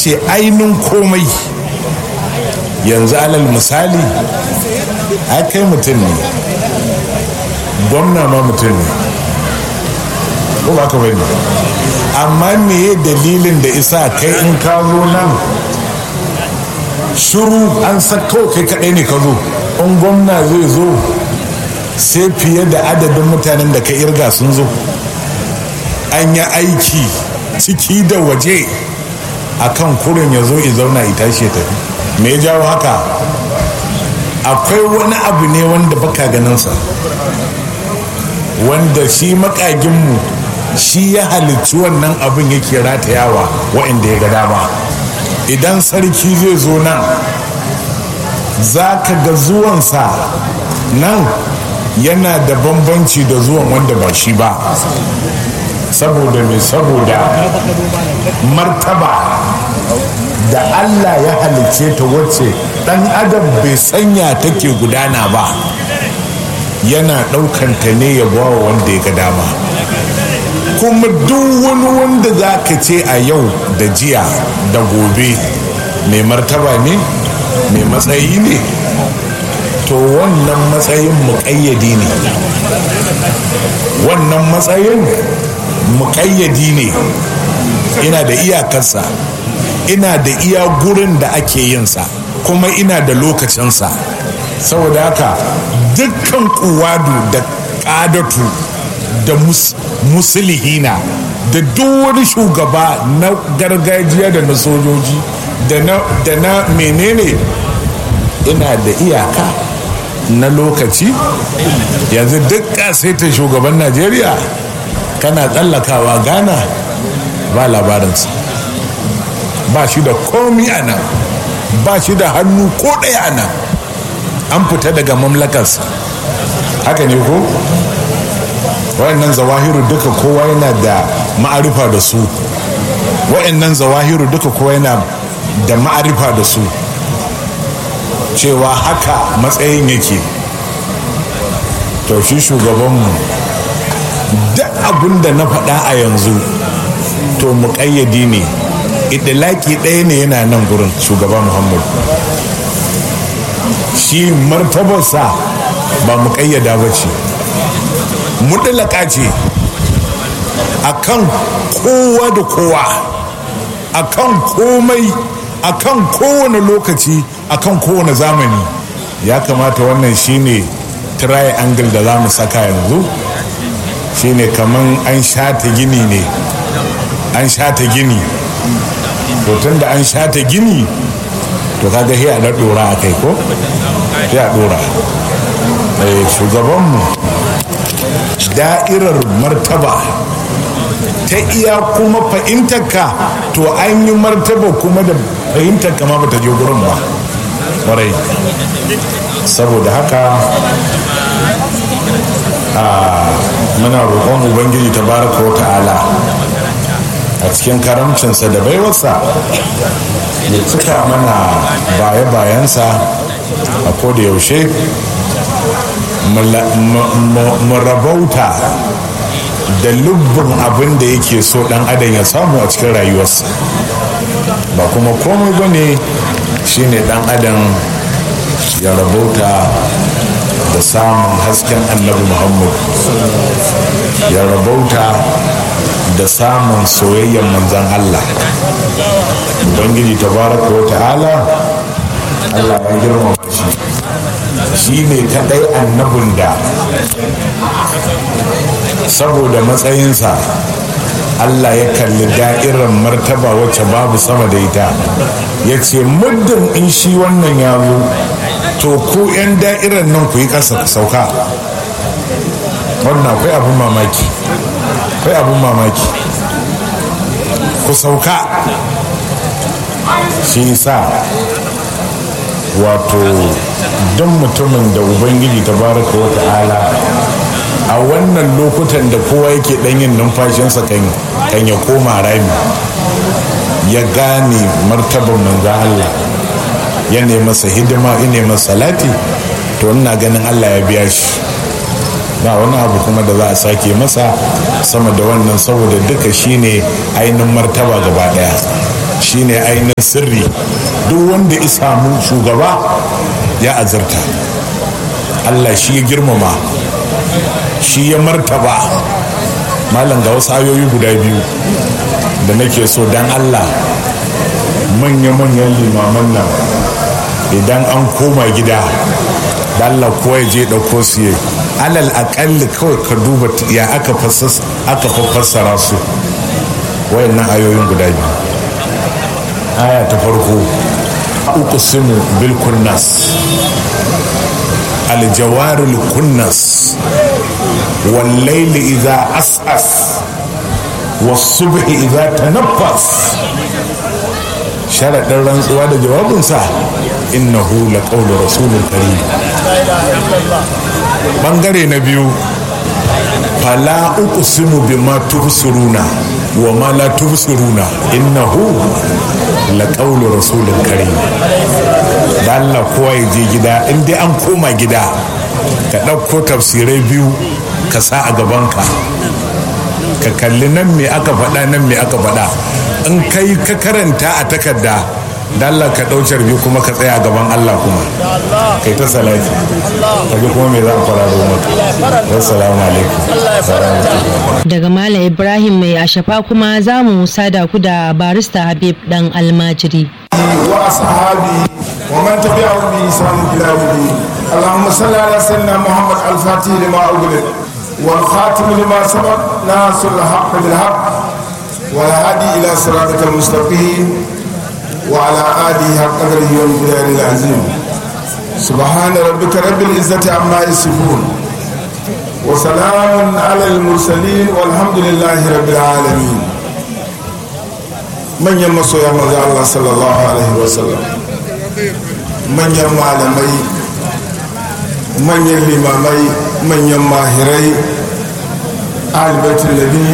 ce ainihin komai yanzu alal misali a kai mutum ne gwamna ma mutum ne ko ba ka bane amma me dalilin da isa kai in ka zo nan shuru an sako kai kadai ne ka zo in gwamna zai zo sai fiye da adadin mutanen da ka irga sun zo an yi aiki ciki da waje a kan kurin ya zo zauna ya tashi ya tafi me ya jawo haka akwai wani abu ne wanda baka ganinsa wanda shi makaginmu shi ya halicci wannan abin yake ratayawa waɗanda ya ga dama idan sarki zai zo nan za ka ga zuwansa nan yana da bambanci da zuwan wanda ba shi ba saboda mai saboda martaba da allah ya halicce ta wacce dan adam bai sanya take gudana ba yana ɗaukanta ne ya bawa wanda ya ga dama kuma duk wani wanda za ka ce a yau da jiya da gobe mai martaba ne mai matsayi ne to wannan matsayin muƙayyadi ne wannan matsayin muƙayyadi ne ina da iyakarsa ina da iya gurin da ake yinsa kuma ina da lokacinsa saboda haka dukkan kuwadu da ƙadatu da musulihina da duk wani shugaba na gargajiya da na sojoji da na menene ina da iyaka na lokaci yanzu duk ta shugaban najeriya kana tsallakawa ghana ba labarinsa ba shi da komi a nan ba shi da hannu ko ɗaya a nan an fita daga mamlakarsa haka ne ko wayannan zawahiru duka kowa yana da ma'arifa da su wayannan zawahiru duka kowa yana da ma'arifa da su cewa haka matsayin yake to shi shugabanmu duk abin da na faɗa a yanzu to muƙayyadi ne idilaki ɗaya ne yana nan gurin shugaba muhammadu shi martabarsa ba muƙayyada ba ce muɗalaka ce a kan kowa da kowa a kan komai a kan kowane lokaci a kan kowane zamani ya kamata wannan shine triangle da za mu saka yanzu shine kaman an shata gini ne an shata gini to tun da an shata gini to kaga sai a dora a kai ko sai a dora shugabanmu da'irar martaba ta iya kuma fahimtarka to an yi martaba kuma da fahimtarka ma bata je gurin ba kwarai saboda haka muna roƙon ubangiji ta baraka wa ta'ala a cikin karamcinsa da baiwarsa ya cika mana baya-bayansa a koda yaushe mu rabauta da lubbin abin da yake so dan adam ya samu a cikin rayuwarsa ba kuma komai ba ne shine dan adam ya rabauta da samun hasken annabi muhammad ya rabauta da samun soyayyen manzan allah ubangiji tabaraka wa ta'ala allah ya girmama shi shi ne kadai annabin da saboda matsayinsa Allah ya kalli da'irar martaba wacce babu sama da ita ya ce muddin in shi wannan ya zo to ku 'yan da'irar nan ku yi ƙasa ku sauka wannan akwai abin mamaki akwai abin mamaki ku sauka shi sa wato don mutumin da ubangiji ta baraka wa ta'ala a wannan lokutan da kowa yake yin numfashinsa kan ya koma rami ya gane martaban manzo Allah ya masa hidima ine masa salati to ina ganin Allah ya biya shi ba wani abu kuma da za a sake masa sama da wannan saboda duka shine ainihin martaba gaba daya shi shine ainihin sirri duk wanda ya samu shugaba ya azurta allah shi ya girmama shi ya martaba malam ga wasu ayoyi guda biyu da nake so dan allah manya-manyan limaman nan idan an koma gida da allah kowa ya je ɗauko su yi alal aƙalli kawai ka duba ya aka fassara su wayannan ayoyin guda biyu aya ta farko uku simu bil kunnas aljawarul kunnas wallaili idza as'as wasubhi idza tanaffas sharaɗin rantsuwa da jawabinsa innahu laqawlu rasulun karim bangare na biyu fala uqsimu bima tubsiruna wa ma la tubsiruna innahu laqawlu rasulun karim da Allah kowa ya je gida in dai an koma gida ka ɗauko tafsirai biyu ka sa a gabanka ka kalli nan me aka faɗa nan me aka faɗa in kai ka karanta a takarda da Allah ka ɗaucar biyu kuma ka tsaya gaban Allah kuma kai ta salati ka ji kuma me za a fara da maka assalamu alaikum daga malam ibrahim mai ashafa kuma za mu sada ku da barista habib dan almajiri wa ashabi wa man tabi'ahum bi ihsan ila yawm اللهم صل على سيدنا محمد الفاتح لما أغلق والخاتم لما سبق ناصر الحق بالحق والهادي إلى صراطك المستقيم وعلى آله حق قدره ومقداره العظيم سبحان ربك رب العزة عما يصفون وسلام على المرسلين والحمد لله رب العالمين من يمسو يا الله صلى الله عليه وسلم من يمو malamai manyan limamai manyan mahirai albaitin nabi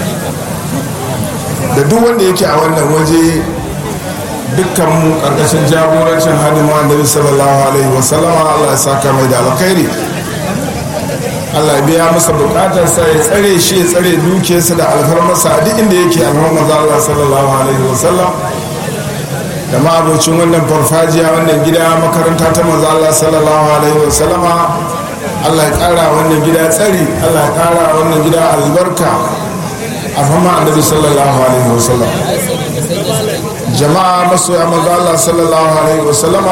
da duk wanda yake a wannan waje dukkan mu karkashin jagorancin hadima annabi sallallahu alaihi wasallama Allah ya saka mai da alkhairi Allah ya biya masa bukatarsa ya tsare shi ya tsare dukiyarsa da alfarmarsa a duk inda yake alfarmar Allah sallallahu alaihi wasallam da ma'abocin wannan farfajiya wannan gida makaranta ta manzo Allah sallallahu alaihi wa sallama Allah ya kara wannan gida tsari Allah ya kara wannan gida albarka a fama annabi sallallahu alaihi wa sallam jama'a masoya manzo Allah sallallahu alaihi wa sallama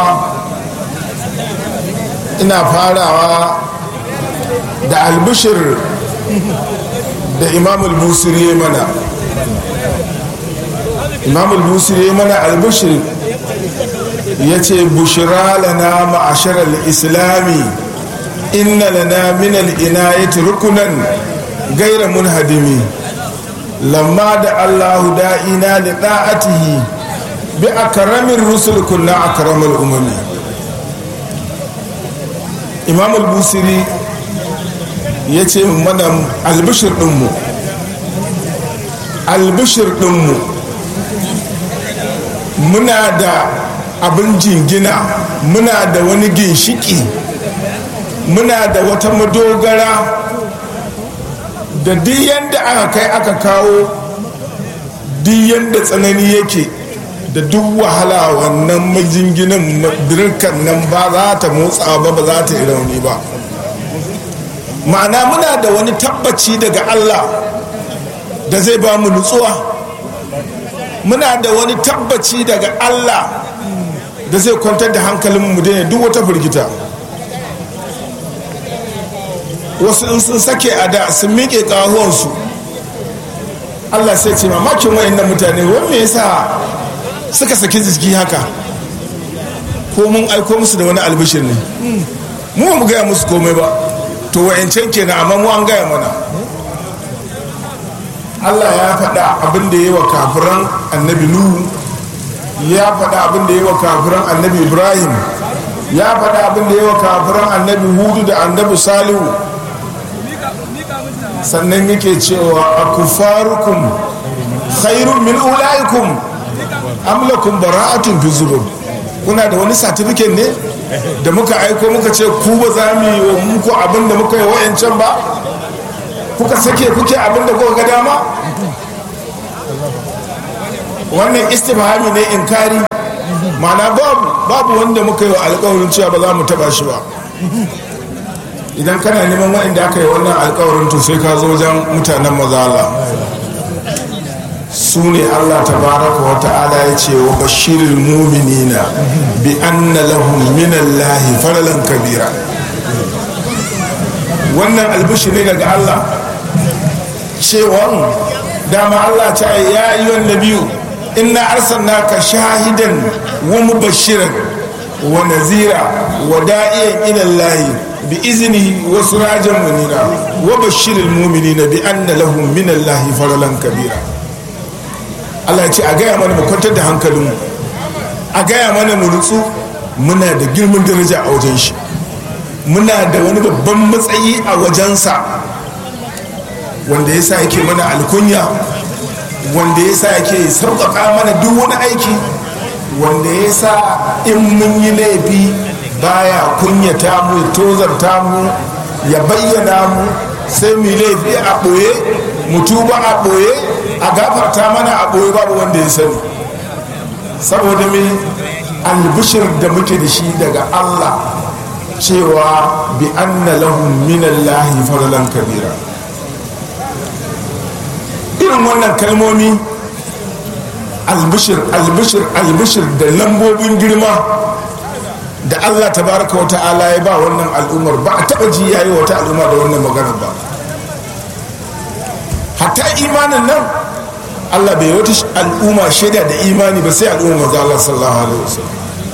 ina farawa da albishir da imamul busiri mana imam al-busiri mana al-bushir ya ce bushira lana ma'ashar al-islami inna lana min al-inayati rukunan gaira munhadimi lamma da allahu da'ina li da'atihi bi akramin rusul kunna akramul umami imam al-busiri ya ce mana albishir dinmu albishir dinmu muna da abin jingina muna da wani ginshiki muna da wata madogara da duk yadda aka kai aka kawo duk yadda tsanani yake da duk wahala wannan majinginan dirkan nan ba za ta motsa ba ba za ta yi rauni ba ma'ana muna da wani tabbaci daga allah da zai ba mu nutsuwa muna da wani tabbaci daga Allah da zai kwantar da hankalin mu daina duk wata firgita wasu in sun sake a da sun miƙe ƙahuwansu Allah sai ce mamakin wayannan mutane wani me yasa suka saki jiki haka ko mun aiko musu da wani albishir ne mu mu gaya musu komai ba to wayancan kenan amma mu an gaya mana Allah ya faɗa abin da yi wa kafiran annabi Nuhu ya faɗa abin da yi wa kafiran annabi Ibrahim ya faɗa abin da yi wa kafiran annabi Hudu da annabi Salihu sannan yake cewa a kufarukum khairun min ulaikum amlakum bara'atun fi zubur kuna da wani satifiket ne da muka aiko muka ce ku ba za mu yi wa muku abin da muka yi wa'yancan ba kuka sake kuke abin da kuka ga dama wannan istifhami ne inkari ma'ana babu babu wanda muka yi wa alkawarin cewa ba za mu taba shi ba idan kana neman waɗanda aka yi wannan alkawarin to sai ka zo wajen mutanen mazala su ne allah tabaraka wa ta'ala ya ce wa bashirin muminina bi anna lahum minallahi faralan kabira wannan albishi ne daga allah cewa dama allah ta ya yi wanda biyu inna arsalnaka shahidan wa mubashiran wa nazira wa da'iyan ila allahi bi iznihi wa sirajan munira wa bashiril mu'minina bi anna lahum min allahi faralan kabira Allah ya ce a gaya mana mu kwantar da hankalinmu a gaya mana mu nutsu muna da girman daraja a wajen shi muna da wani babban matsayi a wajensa wanda ya sa yake mana alkunya wanda ya sa yake sauƙaƙa mana duk wani aiki wanda ya sa in mun yi laifi baya kunyata mu tozarta mu ya bayyana mu sai mu laifi a ɓoye mu tuba a ɓoye a gafarta mana a ɓoye babu wanda ya sani saboda me albishir da muke da shi daga allah cewa bi anna lahum minallahi fadlan kabira irin wannan kalmomi albishir albishir albishir da lambobin girma da allah tabaraka wa ta'ala ya ba wannan al'ummar ba a taba ji yayi wata al'umma da wannan magana ba hatta imanin nan allah bai wata al'umma shaida da imani ba sai al'umma maza allah sallallahu alaihi wasallam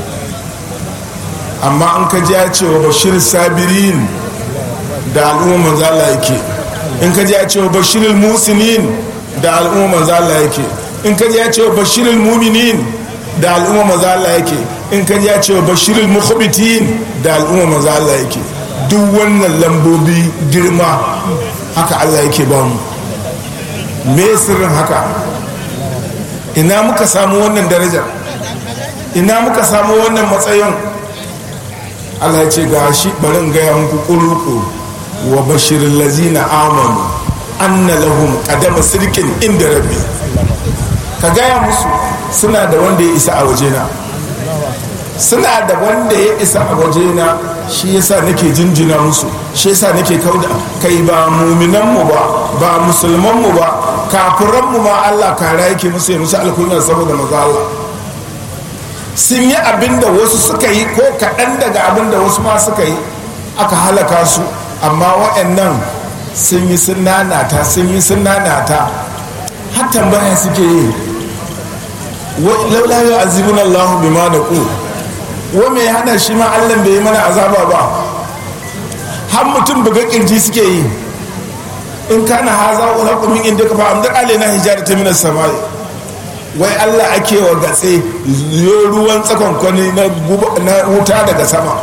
amma an ka ji ya ce wa bashir sabirin da al'umma maza allah yake in ka ji ya ce wa bashirul musinin da al'umma maza allah yake in ka ji ya ce wa bashirul muminin da al'umma maza allah yake in ka ji ya ce wa bashirul mukhbitin da al'umma maza allah yake duk wannan lambobi girma haka allah yake ba mu me sirrin haka ina muka samu wannan daraja ina muka samu wannan matsayin allah ya ce ga shi barin gaya muku ƙuruƙu wa bashirin lazina amanu anna lahum qadama sirkin inda rabbi ka gaya musu suna da wanda ya isa a wajena suna da wanda ya isa a wajena shi yasa nake jinjina musu shi yasa nake kauda kai ba muminanmu ba ba musulmanmu ba kafiranmu ma Allah kara yake musu ya musu alkunyar saboda maza Allah sun yi abin da wasu suka yi ko kaɗan daga abin da wasu ma suka yi aka halaka su amma waɗannan sun yi sun nanata sun yi sun nanata har tambaya suke yi laula yau azibin Allah bima da ku wa mai hana shi ma Allah bai yi mana azaba ba har mutum buga kirji suke yi in kana haza wa haƙu min inda ka fa amdar alaina hijara ta minas samai wai Allah ake wa gatse yo ruwan tsakon kwani na wuta daga sama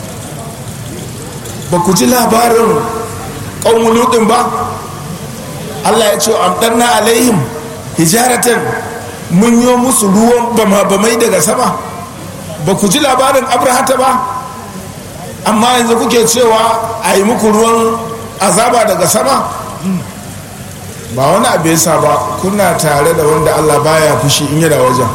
ba ku ji labarin ƙaunuludin ba Allah ya ce amdarna alaihim hijaratan mun yi musu ruwan bama-bamai daga sama ba ku ji labarin abrahata ba amma yanzu kuke cewa a yi muku ruwan azaba daga sama ba wani abu yasa ba kuna tare da wanda allah baya fushi in yana wajen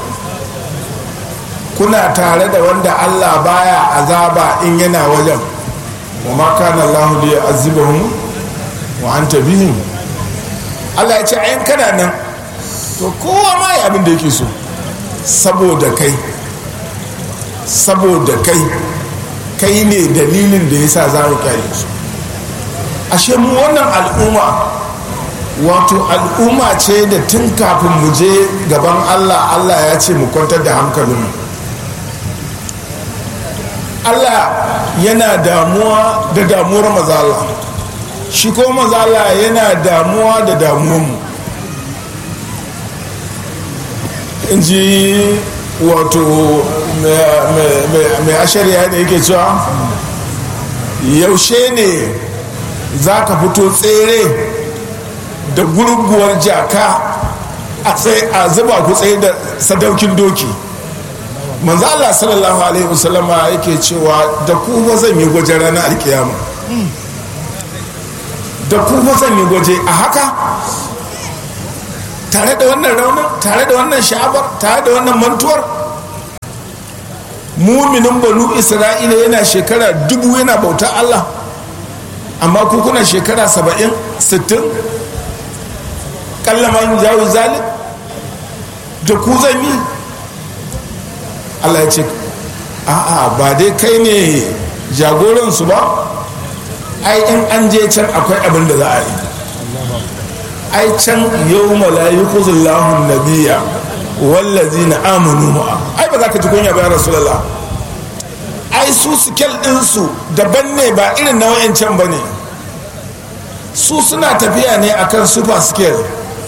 kuna tare da wanda allah baya azaba in yana wajen wa ma kana allahu li yu'azzibahum wa anta bihim allah ya ce ayin kana nan to kowa ma ya abin da yake so saboda kai saboda kai kai ne dalilin da yasa za mu kyale su ashe mu wannan al'umma wato al'umma ce da tun kafin mu je gaban allah allah ya ce mu kwantar da hankalinmu allah yana damuwa da damuwar mazala shi ko mazala yana damuwa da damuwarmu in ji wato mai ashariya ne yake cewa yaushe ne za ka fito tsere da gurguwar jaka a zuba ku tsaye da sadaukin doki manzo Allah sallallahu alaihi wasallama yake cewa da ku ba zan yi gwaje ranar alkiyama da ku ba zan yi gwaje a haka tare da wannan raunin tare da wannan sha'abar tare da wannan mantuwar muminin banu isra'ila yana shekara dubu yana bauta allah amma ku kuna shekara saba'in sittin kallaman jawo zalim da ku zan yi allah ya ce a'a ba dai kai ne jagoransu ba ai in an je can akwai abin da za a yi ai can yau malayi kuzullahun nabiya wallazi na amanu ma'a ai ba za ka ji kunya bayan rasulallah ai su sikel ɗinsu daban ne ba irin na wayancan ba ne su suna tafiya ne akan super scale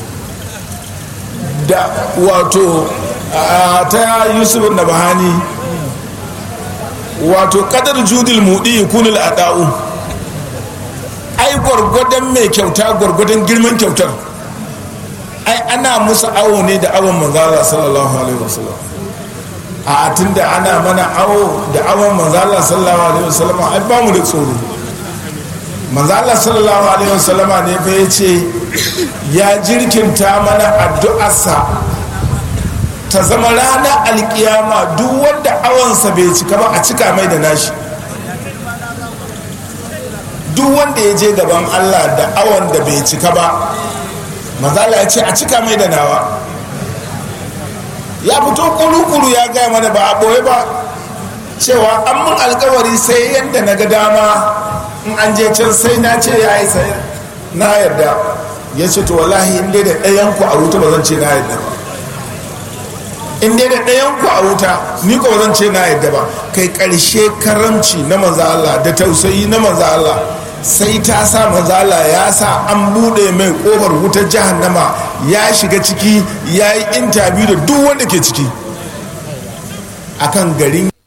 da wato ta yusuf na bahani wato kadar judil mudi kunul ada'u ai gwargwadon mai kyauta gwargwadon girman kyautar ai ana musu awo ne da awon manzala sallallahu alaihi wasallam a tunda ana mana awo da awon manzala sallallahu alaihi wasallam ai ba mu da tsoro manzala sallallahu alaihi wasallama ne fa ya ce ya jirkinta mana addu'arsa ta zama ranar alkiyama duk wanda awonsa bai cika ba a cika mai da nashi duk wanda ya je gaban allah da awon da bai cika ba mazala ya ce a cika mai da nawa ya fito kuru-kuru ya gaya mana ba a ɓoye ba cewa an mun alkawari sai yadda na ga dama in an je can sai na ce ya yi sai na yarda ya ce to wallahi in dai da ɗayan ku a wuta ba zan ce na yarda ba in dai da ɗayan ku a wuta ni ko zan ce na yadda ba kai ƙarshe karamci na manzo Allah da tausayi na manzo Allah sai ta sa manzo Allah ya sa an buɗe mai ƙofar wutar jahannama ya shiga ciki ya yi intabiyu da duk wanda ke ciki akan garin